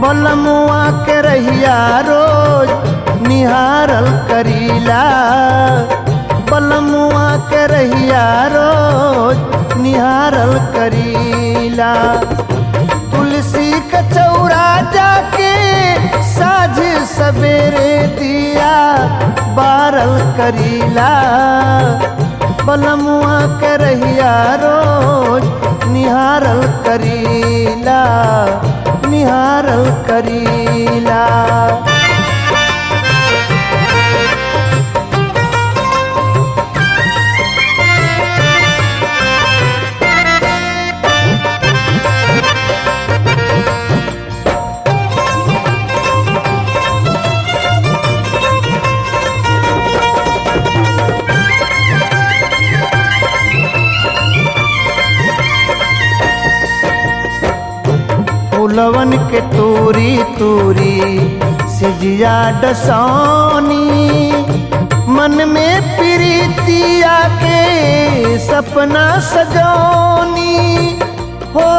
बलमुआ के रहिया रोज निहारल करीला बलमुआ के रहिया रोज निहारल करीला तुलसी के चौरा जाके साझ सवेरे दिया बारल करीला बलमुआ के रहिया रोज निहारल करीला निहारल करीला फूलवन के तूरी तूरी सिजिया डसौनी मन में प्रीतिया के सपना सजौनी हो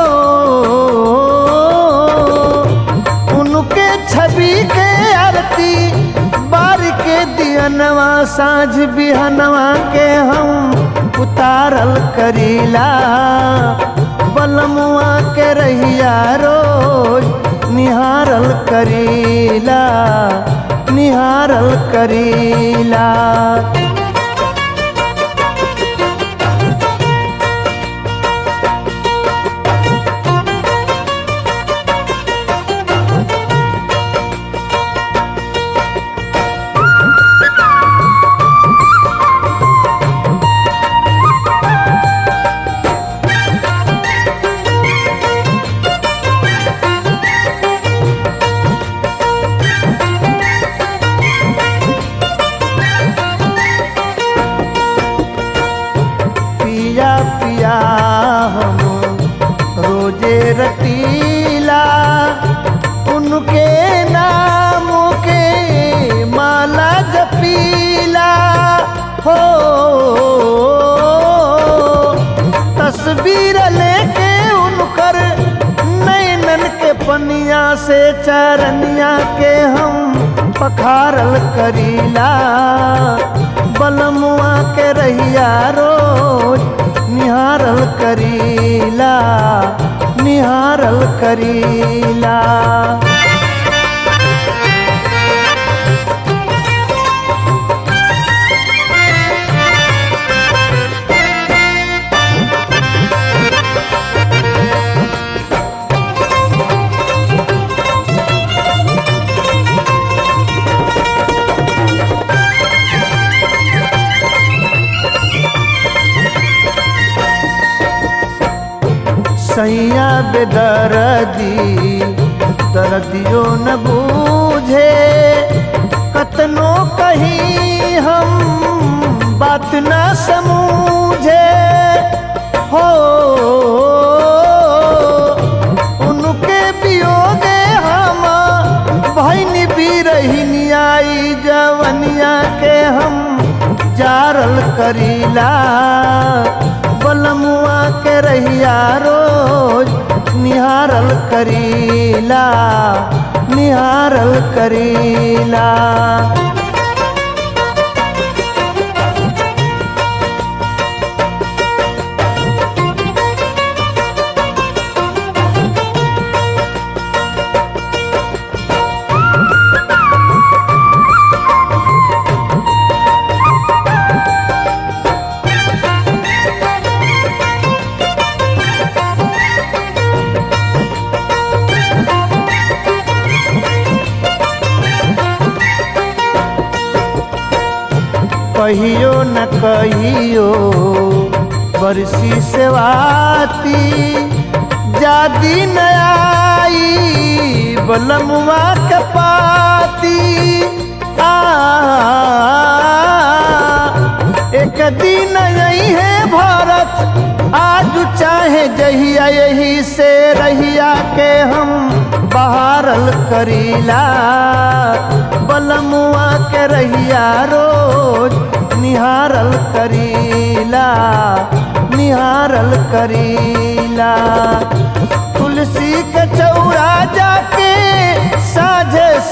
उनके छवि के आरती बार के दियनवा साँझ बिहनवा के हम उतारल करीला बलमुआ के रहिया रोज निहारल करीला निहारल करीला पिया पिया हम रोजे रटीला उनके नाम के माला जपीला हो तस्वीर लेके उनकर नैनन के पनिया से चरनिया के हम पखारल करीला बलमुआ के रहिया रोज निहारल करीला निहारल करीला सैया बेदरदी दर्दियो न बूझे कतनो कहीं हम बात न समूझे हो उनके बियोगे हम भैनी भी रही आई जवनिया के हम जारल करीला बलमुआ के रहिया रोज निहारल करीला निहारल करीला कहियो न कहियो बरसी सेवाती जादी न आई बलमुआ के पाती आ एक दिन यही है भारत आज चाहे जहिया यही से रहिया के हम बहारल करीला बलमुआ के रहिया रोज निहारल करीला निहारल करीला तुलसी के चौरा जाके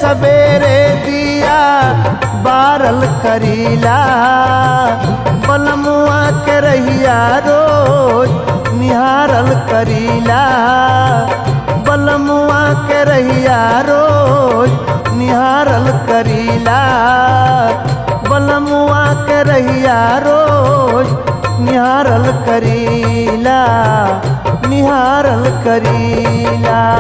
सवेरे दिया बारल करीला बलमुआ के रहिया रोज निहारल करीला बलमुआ के रहिया रोज निहारल करीला बलमुआ के रहिया रोज निहारल करीला निहारल करीला